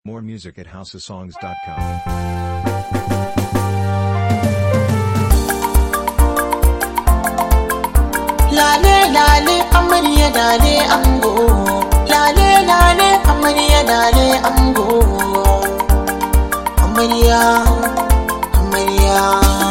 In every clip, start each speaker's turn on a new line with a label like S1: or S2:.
S1: More music at houseofsongs.com.
S2: Lale lale amarya lale ango Lale lale amarya lale ango Amarya amarya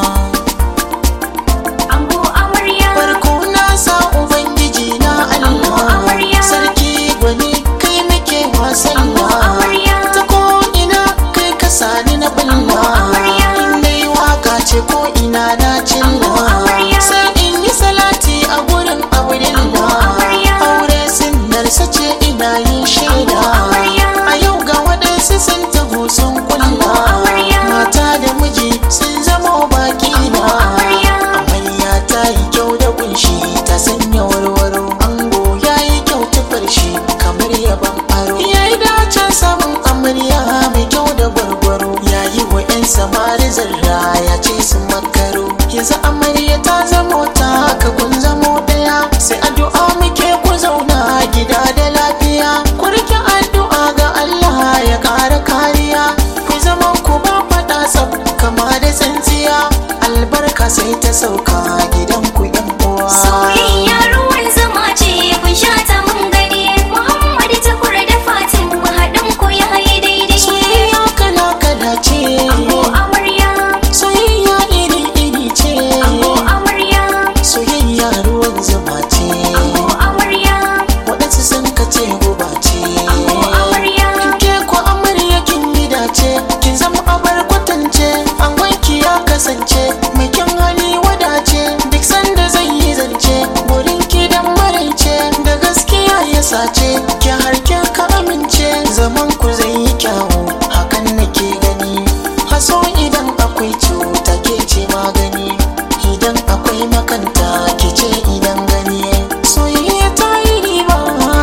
S3: Ango amarya
S2: Farko na sa ubangiji na
S3: Ango
S2: Allah
S3: amarya.
S2: Sarki gwani kai nake wasan
S3: Ango amarya.
S2: Ta ko ina kai ka sani na
S3: Ango
S2: balla
S3: amarya.
S2: In dai waka ce ko ina na cilla
S3: Ango amarya.
S2: Sai in yi salati a gurin auren
S3: Ango amarya.
S2: Aure sinnarsa ce ina yin shaida
S3: Ango amarya.
S2: A yau ga waɗansu sun taho sun kulla
S3: Ango amarya.
S2: Mata da miji sun zama baki na
S3: amarya.
S2: Amarya ta yi kyau da kunshi ta sanya warwaro Ango ya yi kyau tufar shi kamar yaban aro Ya yi dacen samun amarya mai kyau da gwargwaro Ya yi wa 'yan samari zarra ya ce su makaro Yanzu amarya ta zamo ta haka kun zamo ɗaya Sai addu'a muke ku zauna gida da lafiya Ku rike addu'a ga Allah ya ƙara kariya Ku zaman ku ba faɗa tsaf kama da tsintsiya Albarka sai ta sauka gidan ku yan uwa
S3: Soyayya ruwan zama ce kun sha ta mun gani Muhammad Tukur da Fatim haɗin ku ya yi daidai
S2: Soyayya kala kala ce
S3: Ango amarya
S2: Soyayya iri iri ce
S3: Ango amarya
S2: Soyayya ruwan zuma ce
S3: Ango amarya
S2: Waɗansu sun kace guba ce
S3: Ango amarya
S2: Ke ko amarya kin yi dace kin zama abar kwatance an wanki ya kasance mai kyan hali wadace duk sanda zai yi zance wurin ki dan maraice da gaskiya ya sace ki harke ka amince zaman ku zai yi kyawu hakan nake gani haso idan akwai cuta ke ce magani idan akwai makanta ke ce idan gani soyayya ta yi riba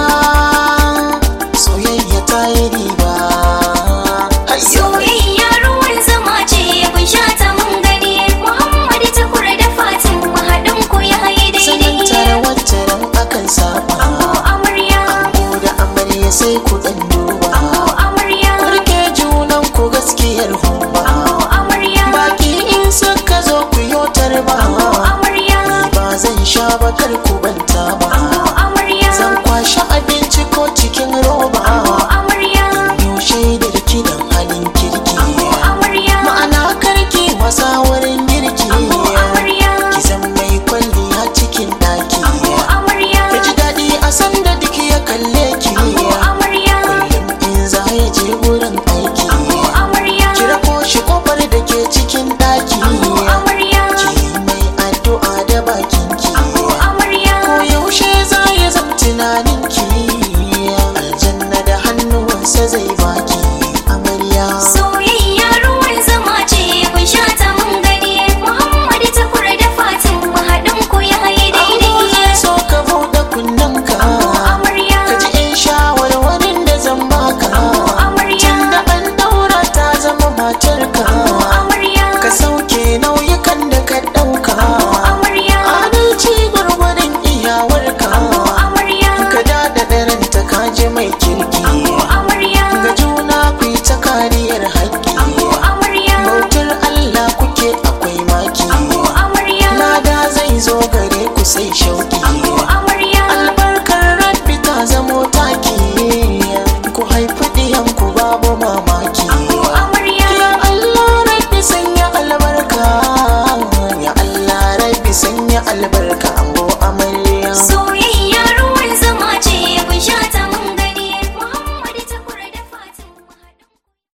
S2: soyayya ta yi riba Hayyo!
S3: Soyayya ruwan zama ce kun sha ta mun gani Muhammad Tukur da Fatim haɗin ku ya yi
S2: sanin tare
S3: daidai
S2: wacce ran akan saba
S3: Ango amarya
S2: Ango da amarya sai ku dan duba
S3: Ango amarya
S2: ku rike junan ku gaskiyar humba
S3: Ango amarya
S2: baki in suka zo ku yotar ba
S3: Ango amarya
S2: Ni ba zan sha ba kar ku banta ba
S3: Ango amarya
S2: zan kwashe abinci ko cikin roba
S3: Ango amarya
S2: yaushe da kidan halin kirki
S3: Ango amarya
S2: ma'ana karki wasa wurin girki
S3: Ango amarya
S2: ki zan mai kwalliya cikin daki
S3: Ango amarya
S2: ya ji daɗi a sanda duk ya kalle ki
S3: Ango amarya
S2: kullum in za ya je wurin aiki
S3: Ango amarya
S2: kira ko shi kofar da ke cikin ɗaki
S3: Ango amarya
S2: ki mai addu'a da bakin ki
S3: Ango amarya
S2: ko yaushe za ya zam tunanin ki aljanna da hannuwansa zai baki amarya
S3: Soyayya ruwan zama ce kun sha ta mun gani Muhammad Tukur da Fatim haɗin ku ya yi
S2: Ango
S3: daidai
S2: zai so ka buɗe kunnenka
S3: Ango amarya
S2: ka ji in shawarwarin da zan baka
S3: Ango amarya
S2: tun da an daura ta zama matarka
S3: Ango amarya
S2: ka sauke nauyukan da ka ɗauka
S3: Ango amarya
S2: adalci gwargwadon iyawarka
S3: Ango amarya
S2: ka daɗa ɗaranta ka ji mai kirki
S3: Ango amarya
S2: ga juna ku yi ta kariyar haƙƙi
S3: Ango amarya
S2: bautar Allah kuke akwai maki
S3: Ango amarya
S2: lada zai zo gare ku sai shauƙi
S3: Ango amarya
S2: albarkar rabbi ta zamo taki ku haifi ɗiyanku babu mamaki
S3: Ango amarya
S2: ya Allah rabbi sanya albarka ya Allah rabbi sanya albarka